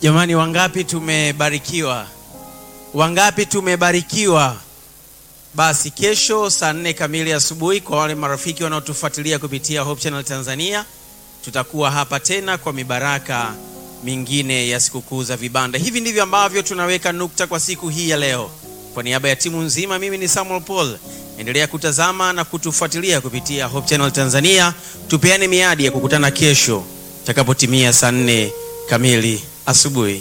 Jamani, wangapi tumebarikiwa? Wangapi tumebarikiwa? Basi kesho saa nne kamili asubuhi, kwa wale marafiki wanaotufuatilia kupitia Hope Channel Tanzania, tutakuwa hapa tena kwa mibaraka mingine ya sikukuu za vibanda. Hivi ndivyo ambavyo tunaweka nukta kwa siku hii ya leo. Kwa niaba ya timu nzima, mimi ni Samuel Paul. Endelea kutazama na kutufuatilia kupitia Hope Channel Tanzania. Tupeane miadi ya kukutana kesho takapotimia saa nne kamili asubuhi.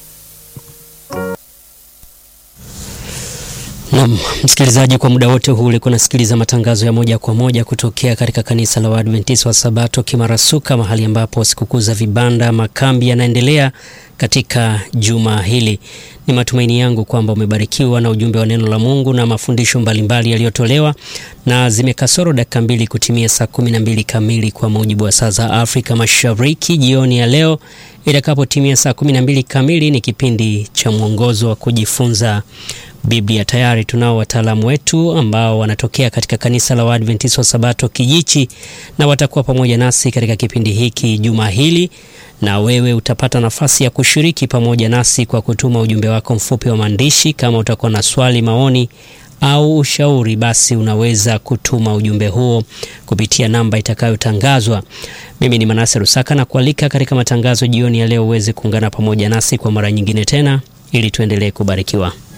Naam, msikilizaji, kwa muda wote huu ulikuwa unasikiliza matangazo ya moja kwa moja kutokea katika kanisa la Waadventista wa Sabato Kimarasuka, mahali ambapo sikukuu za vibanda makambi yanaendelea katika juma hili. Ni matumaini yangu kwamba umebarikiwa na ujumbe wa neno la Mungu na mafundisho mbalimbali yaliyotolewa, na zimekasoro dakika mbili kutimia saa kumi na mbili kamili kwa mujibu wa saa za Afrika Mashariki. Jioni ya leo itakapotimia saa kumi na mbili kamili ni kipindi cha mwongozo wa kujifunza Biblia. Tayari tunao wataalamu wetu ambao wanatokea katika kanisa la Waadventista wa Sabato Kijichi, na watakuwa pamoja nasi katika kipindi hiki juma hili, na wewe utapata nafasi ya kushiriki pamoja nasi kwa kutuma ujumbe wako mfupi wa maandishi. Kama utakuwa na swali, maoni au ushauri, basi unaweza kutuma ujumbe huo kupitia namba itakayotangazwa. Mimi ni Manase Rusaka na kualika katika matangazo jioni ya leo uweze kuungana pamoja nasi kwa mara nyingine tena ili tuendelee kubarikiwa.